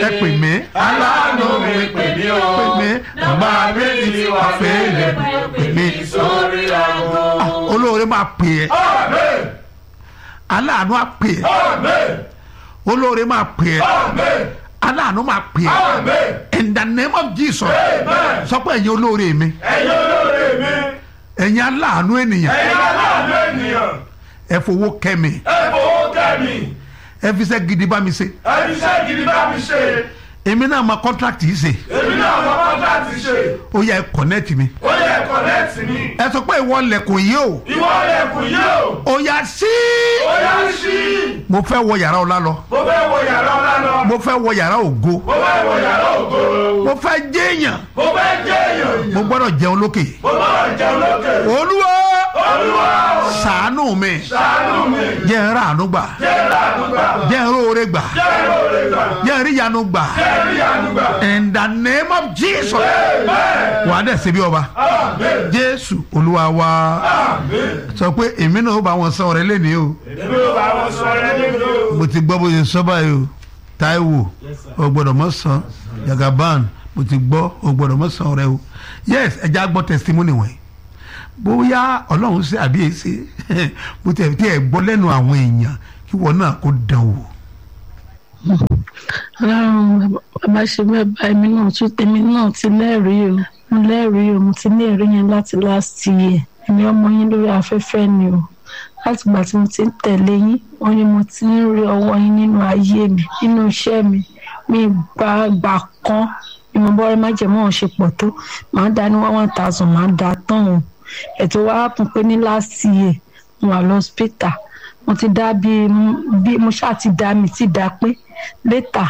ẹ pè mí aláàánú mi pè mí o pè mí nọ́mbà mi ti wà fẹ́lẹ̀ pè mí sórí aago. olóore máa pè ẹ́ Amen. aláàánú á pè ẹ́ Amen. olóore máa pè ẹ́ Amen. aláàánú máa pè ẹ́ Amen. in the name of Jesus Amen. sọ pé ẹ̀yin olóore mi ẹ̀yin olóore mi ẹ̀yin aláàánú ènìyàn ẹ̀yin aláàánú ènìyàn ẹ fowó kẹ́ mi ẹ fowó kẹ́ mi ẹ fi iṣẹ́ gidi bá mi ṣe ẹ fi iṣẹ́ gidi bá mi ṣe èmi náà máa contract yìí ṣe èmi náà mọ kọ́ńtàtì ṣe ó yẹ ẹ connect mi ó yẹ kọ́nẹ́ẹ̀tì mi ẹ sọ pé ìwọ lẹ̀kùn yìí o ìwọ lẹ̀kùn yìí o ó yá sí ó yá sí mo fẹ́ wọ yàrá ọlá lọ mo fẹ́ wọ yàrá ọlá lọ mo fẹ́ wọ yàrá ògo mo fẹ́ wọ yàrá ògo mo fẹ́ jẹ́yàn mo fẹ́ jẹ́ èèyàn mo gbọ́dọ̀ jẹun lókè mo gbọ́dọ̀ jẹun lókè olúwa olúwa ṣàánú mi ṣàánú mi jẹ́ n ráàánú gbà jẹ́ làánúgbà jẹ́ n róore gbà jẹ́ lóore gbà jẹ́ n ríyanu gbà jẹ́ ríyànúgbà in the name of Jesus amen wà á dẹ̀ ṣe bí ọba amen jésù olúwa wa amen sọ pé èmi náà ó bá wọn sọ ọ̀rẹ́ lẹ́nìí o èmi ò bá wọn sọ ẹ nínú mo ti gbọ́ bó ṣe sọ báyìí o Táíwò o gbọ́dọ̀ mọ̀ sàn Jagaban mo ti gbọ́ o gbọ́dọ̀ mọ̀ sàn ọ̀rẹ́ o yes ẹ já gbọ́ testimony wọ̀nyí bóyá ọlọ́run ṣe àbí èsì mo ti ẹ̀ tí ẹ̀ gbọ́ lẹ́nu àwọn èèyàn kí wọ́n náà kó dán wò. ọlọ́run bàbá ṣe bẹ́ẹ̀ bá èmi náà tún tèmi náà ti lẹ́rìí o mo lẹ́rìí o mo ti ní ẹ̀rí yẹn láti last year èmi ọmọ yín lórí afẹ́fẹ́ ni o láti ìgbà tí mo ti ń tẹ̀lé yín wọ́n ní mo ti ń rí ọwọ́ yín nínú ayé mi nínú iṣẹ́ mi mi gba gbà kan ìmọ̀bọ́rẹ́ májèmọ́ ṣe pọ̀ tó màá dá ní one thousand màá dá tán o ètò wa kún pé ní last year mo wà lọ́spítà mo ti dá bíi bí mo ṣáà ti dá mi ti dá pé létà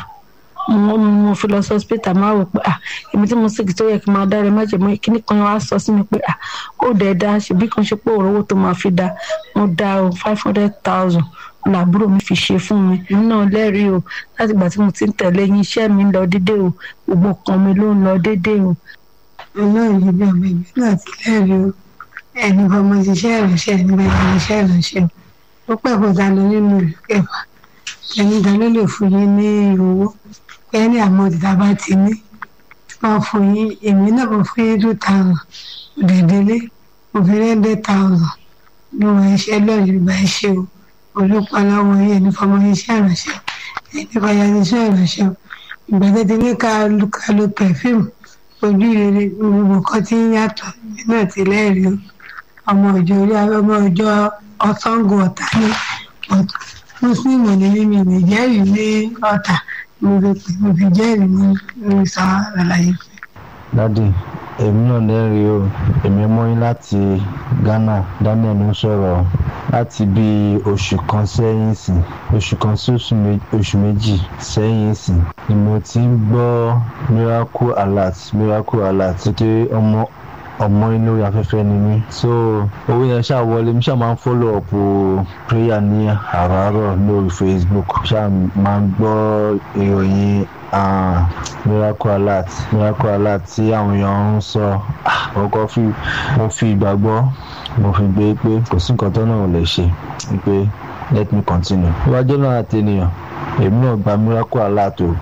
mo mo fi lọ sí hospital máa wò pé ah èmi tí mo sì tó yẹ kí n máa dára má jẹ mọ kíní kan wá sọ sí mi pé ah ó dẹ̀ da ṣèbí kan ṣe pé òróró tó máa fi da mo da o five hundred thousand làbúrò mi fi ṣe fún mi èmi náà lẹ́rìí o láti ìgbà tí mo ti ń tẹ̀lé yín iṣẹ́ mi ń lọ déédéé o gbogbo kan mi ló ń lọ déédéé o. ọlọ́run yìí bí ọmọ ìbí náà ti lẹ́rìí o ẹni fọmọ ṣiṣẹ́ ìránṣẹ́ ẹni bá yẹn iṣẹ́ ìránṣẹ́ o ó pẹ́ kó ta lọ nínú ìlú kẹfà ẹni ta ló lè fún yín ní owó ẹni àmọ́ títa bá ti ní wọ́n fún yín èmi náà mo fún yín two thousand òdèdélé mo fi ní hundred thousand ní wọ́n iṣẹ́ lọ́ọ̀yì ìgbà iṣẹ́ o olùpọ̀ lọ́wọ́ yín ẹni fọmọ iṣẹ́ ìránṣẹ́ ẹni fọyà iṣẹ́ ìránṣẹ́ ìgbà tó ti ní ká ká lo perfume ojú rere gbogbo kan tí ń yàtọ̀ náà ti lẹ́rìí o ọmọ ìjọ orí ọmọ ìjọ ọ̀sángó ọ̀tá ní ọ̀tá mùsùlùmí ní mímì ní jẹ́rìí ní ọ̀tá mo fi pè mo fi jẹ́rìí ní ní sọ àlàyé fún dádì èmi náà lẹ́rìí o èmi mọ́ yín láti Ghana Daniel ń sọ̀rọ̀ láti bí oṣù kan sẹ́yìn sìn oṣù kan sí oṣù mé- oṣù méjì sẹ́yìn sìn ni mo ti ń gbọ́ miracle alert miracle alert títí ọmọ ọmọ inú orí afẹ́fẹ́ ni mí so owó yẹn ṣáà wọlé mi ṣáà máa ń follow up o prayer ní àràárọ̀ lórí Facebook ṣáà máa ń gbọ́ ìròyìn ah, miracle alert miracle alert tí àwọn èèyàn ń sọ ah, ọkọ fi mo fi ìgbàgbọ́ mo fi gbé pé kò sí nǹkan tó náà ò lè ṣe pé let me continue iwájú náà àti ènìyàn èmi náà gba miracle alert o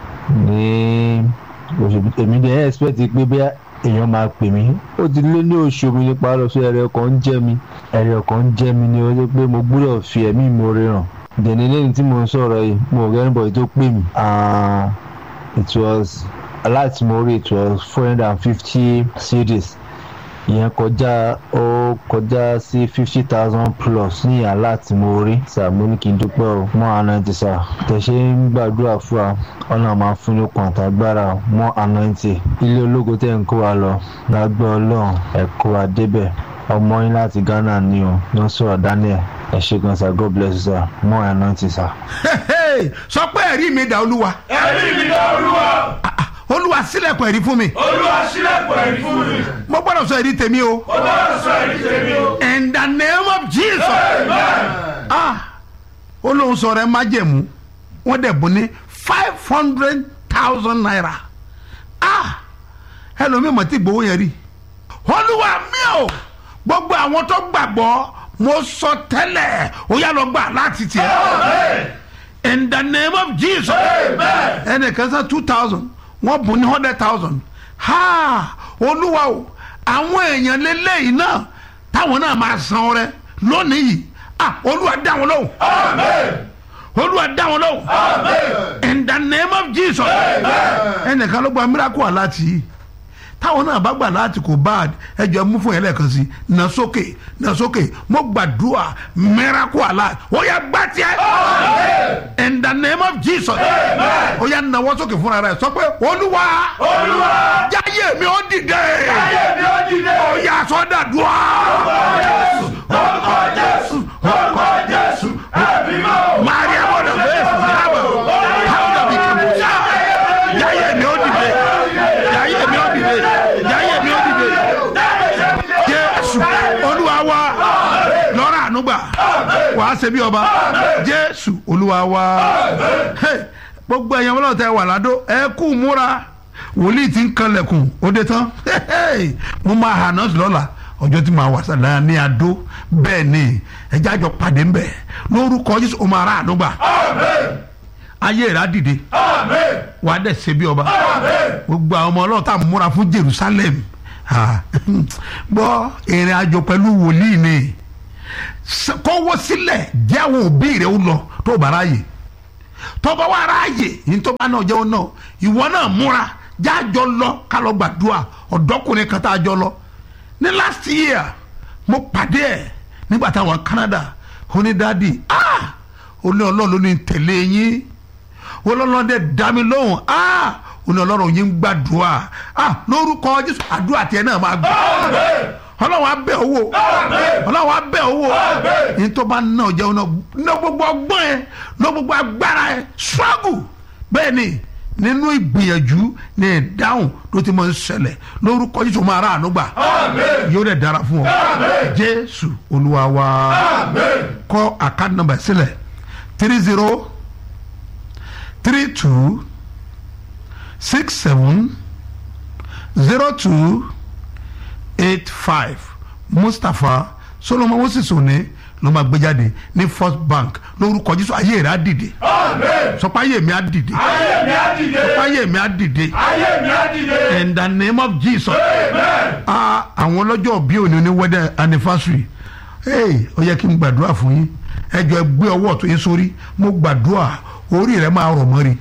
ní oṣù èmi dẹ̀ expect pé bí èèyàn máa pè mí ó ti lé ní oṣù mi nípa lọ sí ẹrẹ ọkàn ń jẹ mi ẹrẹ ọkàn ń jẹ mi ni ó ṣe pé mo gbúdọ̀ fi ẹ̀mí ìmoore hàn dẹ̀ni lẹ́yìn tí mo ń sọ̀rọ̀ yìí mo rẹ́ níbọ̀ tó pè mí Ah, it was láti mo rí it was four hundred and fifty series ìyẹn kọjá ó kọjá sí fifty thousand plus ní ìyá láti mo rí sàmú ní kí n dúpẹ́ o mọ́ ànáǹtì sà tẹ̀sẹ̀ ń gbàdúrà fún wa ọ̀nà máa fún ní pàǹtàgbára mọ́ ànáǹtì ilé ológo tẹ̀ ń kó wa lọ lágbẹ́ ọlọ́run ẹ̀ kó wa débẹ̀ ọmọ yín láti Ghana ni o ló ń sọ̀rọ̀ Daniel ẹ̀ ṣe gan sa God bless you sà mọ́ ànáǹtì sà. sọ pé ẹ̀rí mi dà olúwa ẹ̀rí mi dá olúwa Ah, ah, olúwa sílẹ̀kùn ẹ̀rí fún mi olúwa sílẹ̀kùn ẹ̀rí fún mi mo gbọ́dọ̀ sọ ẹ̀rí tèmi o ó bá sọ ẹ̀rí tèmi o in the name of Jesus amen ah olóhùn sọ̀rọ̀ ẹ má jẹ̀mú wọ́n dẹ̀ bùn ní five hundred thousand naira ah ẹlòmíì mọ̀ tí gbowó yẹn rí olúwa mi ò gbogbo àwọn tó gbàgbọ́ mo sọ tẹ́lẹ̀ ó yá lọ gbà láti tiẹ̀ amen in the name of jesus ẹnìkan san two thousand wọ́n bùn ní hundred thousand ha olúwa o àwọn èèyàn lélẹ́yìn náà táwọn náà máa san ọrẹ lónìí yìí ah olúwa dá wọn lóhùn olúwa dá wọn lóhùn in the name of jesus ẹnìkan ló gba miracle aláàtì yìí táwọn náà bá gbà láti kò bad ẹjọ mú fún yẹn lẹ́ẹ̀kan sí nà sókè nà sókè mo gbàdúrà miracle alert ó yá gbá tiẹ̀ in the name of jesus ó yá nàwọ́ sókè fúnra rẹ̀ sọ pé olúwa jáyé mi ó dìde ó yá sọ́dà dùá. Maria bọ̀dọ̀ bẹ́ẹ̀ fún mi lábọ̀ káwọn bí kìbùsà jáyé mi ó dìde jáyé mi ó dìde jáyé mi ó dìde jésù olúwa wa lọ́rọ̀ ànúgbà wàá ṣe bí ọba jésù olúwa wa Hey, gbogbo ẹ̀yàn wọn tẹ wà ládó ẹ kú múra wòlíì tí ń kanlẹ̀kùn ó dé tán Hey, mo máa hà náà lọ́la ọjọ́ tí màá wà sàlẹ̀ ní adó bẹ́ẹ̀ ni ẹjẹ́ àjọ pàdé ńbẹ̀ lórúkọ jésù ó máa rà ànúgbà ayé rà dìde wàá dẹ̀ ṣe bí ọba gbogbo àwọn ọmọ ọlọ́run tá a múra fún jerusalem Ah, gbọ́ ìrìn àjò pẹ̀lú wòlíì ni S- kọ́wọ́ sílẹ̀ jẹ́ àwọn òbí rẹ̀ ó lọ tó bá ráàyè tọ́ba wà ráàyè yìí tó bá náà jẹun náà ìwọ náà múra jájọ lọ ká lọ gbàdúrà ọ̀dọ́kùnrin kan tá a jọ lọ ní last year mo pàdé ẹ̀ nígbà táwọn Canada onídàádì ah olú ọlọ́run ló ní tẹ̀lé yín ọlọ́run dẹ̀ dá mi lóhùn ah òní ọlọ́run yín ń gbàdúrà ah lórúkọ jésù àdúrà tiẹ̀ náà máa gbà ọlọ́run á bẹ̀ owó ọlọ́run á bẹ̀ owó ní tó bá ná ọjà náà ná gbogbo ọgbọ́n ẹ ná gbogbo agbára ẹ struggle bẹ́ẹ̀ ni nínú ìgbìyànjú ní ìdáhùn ló ti máa ń ṣẹlẹ̀ lórúkọ jésù máa rà àánú gbà yóò dẹ̀ dára fún ọ jésù olúwa wa kọ àkáǹtì nọ́mbà sílẹ̀ three zero three two six seven zero two eight five mustapha solomon moses òní ló máa gbé jáde ní first bank lórúkọ jésù ayé rẹ á dìde sọpá ayé mi á dìde sọpá ayé mi á dìde in the name of jesus ah àwọn ọlọ́jọ́ bí òní ní wedding anniversary hey ó yẹ kí n gbàdúrà fún yín ẹ jọ ẹ gbé ọwọ́ tó yín sórí mo gbàdúrà orí rẹ máa rọ̀ mọ́rí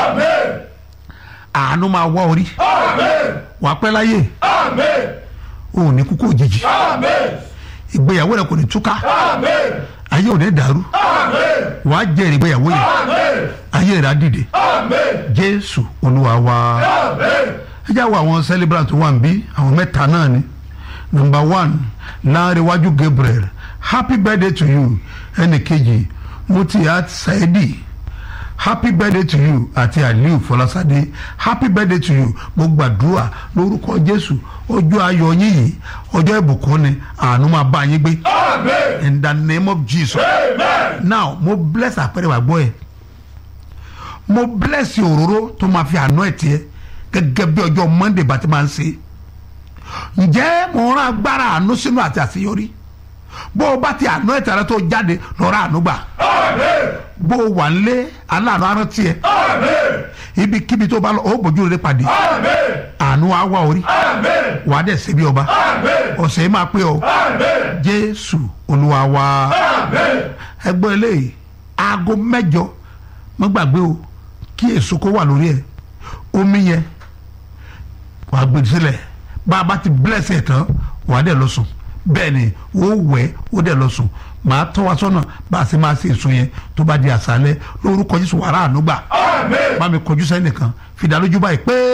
àánú máa wá orí wà pẹ́ láyé o ò ní kúkú òjijì ìgbéyàwó rẹ kò ní túká ayé ò ní dàrú wàá jẹ́rìí ìgbéyàwó yẹn ayé rẹ á dìde jésù olúwa wa ẹ já wo àwọn celebrant wà ń bí àwọn mẹ́ta náà ni number one láàrínwájú gabriel happy birthday to you ẹnì kejì mutiat saidi happy birthday to you àti aliu fọlásadé happy birthday to you mo gbàdúrà lórúkọ jésù ọjọ́ ayọ̀ yín yìí ọjọ́ ìbùkún ni àánú máa bá yín gbé in the name of jesus now mo bless àpẹẹrẹ wà gbọ́ ẹ mo bless òróró tó máa fi àná ẹ̀ tiẹ̀ gẹ́gẹ́ bí ọjọ́ monday bá ti máa ń ṣe ǹjẹ́ mo rán agbára àánú sínú àti àṣeyọrí bó o bá ti àná ẹ̀ tẹ̀rẹ́ tó jáde lọ́ra àánú gbà bó o wà ń lé aláàánú arántí ẹ ibikíbi tó bá lọ ó bójú rere pàdé àánú á wá orí wàá dẹ̀ ṣe bí ọba ọ̀sẹ̀ yìí máa pé ọ jésù olúwa wa ẹgbọ́n eléyìí aago mẹ́jọ má gbàgbé o kí èso kó wà lórí ẹ omi yẹn wàá gbé sílẹ̀ bá a bá ti bless ẹ̀ tán wàá dẹ̀ lọ sùn bẹ́ẹ̀ ni ó wẹ̀ ó dẹ̀ lọ sùn màá tọ́ wa sọ́nà bá a sì máa ṣe èso yẹn tó bá di àṣálẹ́ lórúkọ jésù wàrà ànúgbà bá mi kọjú sẹ́nìkan fìdálójú báyìí pé.